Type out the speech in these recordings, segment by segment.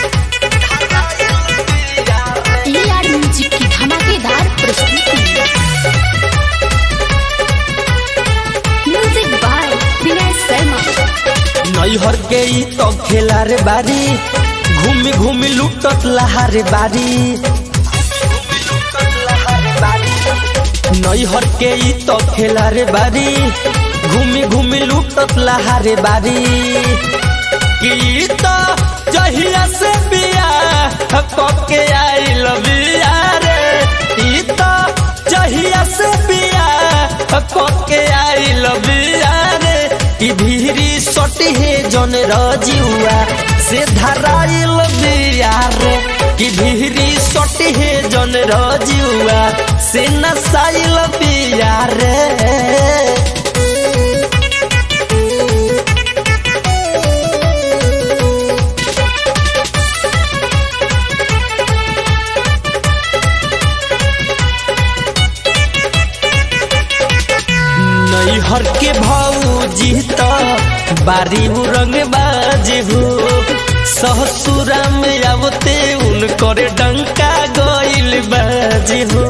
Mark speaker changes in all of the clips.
Speaker 1: A R music की धमाकेदार प्रस्तुति म्यूजिक बाय विनय शर्मा
Speaker 2: नैहर के ई तो खेला रे बारी घूमी घूमी लुटत लहारे बारी नैहर के ई तो खेला रे बारी घूमी घूमी लुटत लहारे बारी की तो जहिया से बिया के आइल बिया रे ई तो जहिया से बिया के आइल बिया रे ई भीरी सटी है जन रजुआ से धराइल बिया रे कि भीरी सटी है जन रजुआ से नसाइल बिया रे नैहर के भौजी तो बारी रंग बाजे हो ससुरा में आवते उनकर डंका गइल बाजे हो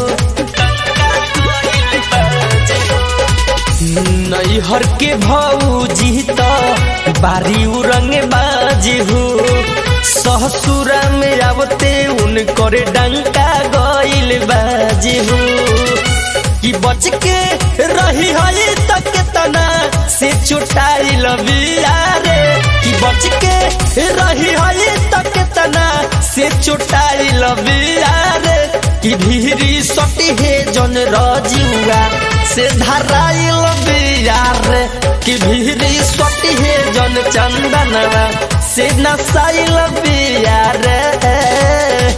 Speaker 2: नैहर के भौजी तो बारी रंग बाजे हो ससुरा में आवते उनकर डंका गइल बाजे हो कि बच के रही है तक तना से चुटाई लबिया रे कि बच के रही है तक तना से चुटाई लबिया रे कि भीरी सटी है जन रजुआ से धराई लबिया रे कि भीरी सटी है जन चंदनवा से नसाई लबिया रे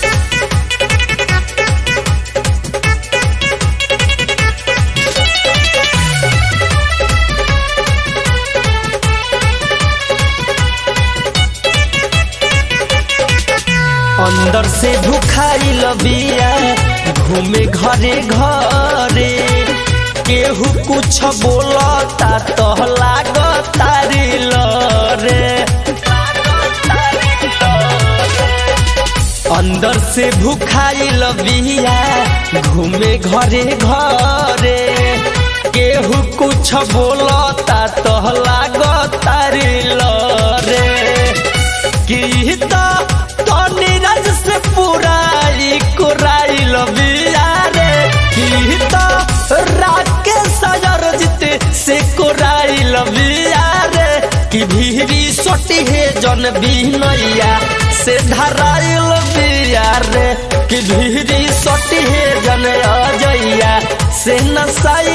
Speaker 2: अंदर से भुखाई लबिया घूमे घरे घरे केहू कुछ बोलता तो लागता रे लरे अंदर से भुखाई लबिया घूमे घरे घरे केहू कुछ बोलता तो लागता रे लरे की तो नीरज से पुराई कुराई लबिया रे की तो राके सजर जीते से कुराई लबिया रे कि भीरी सोटी है जन बिनैया से धराई लबिया रे कि भीरी सोटी है जन अजैया से नसाई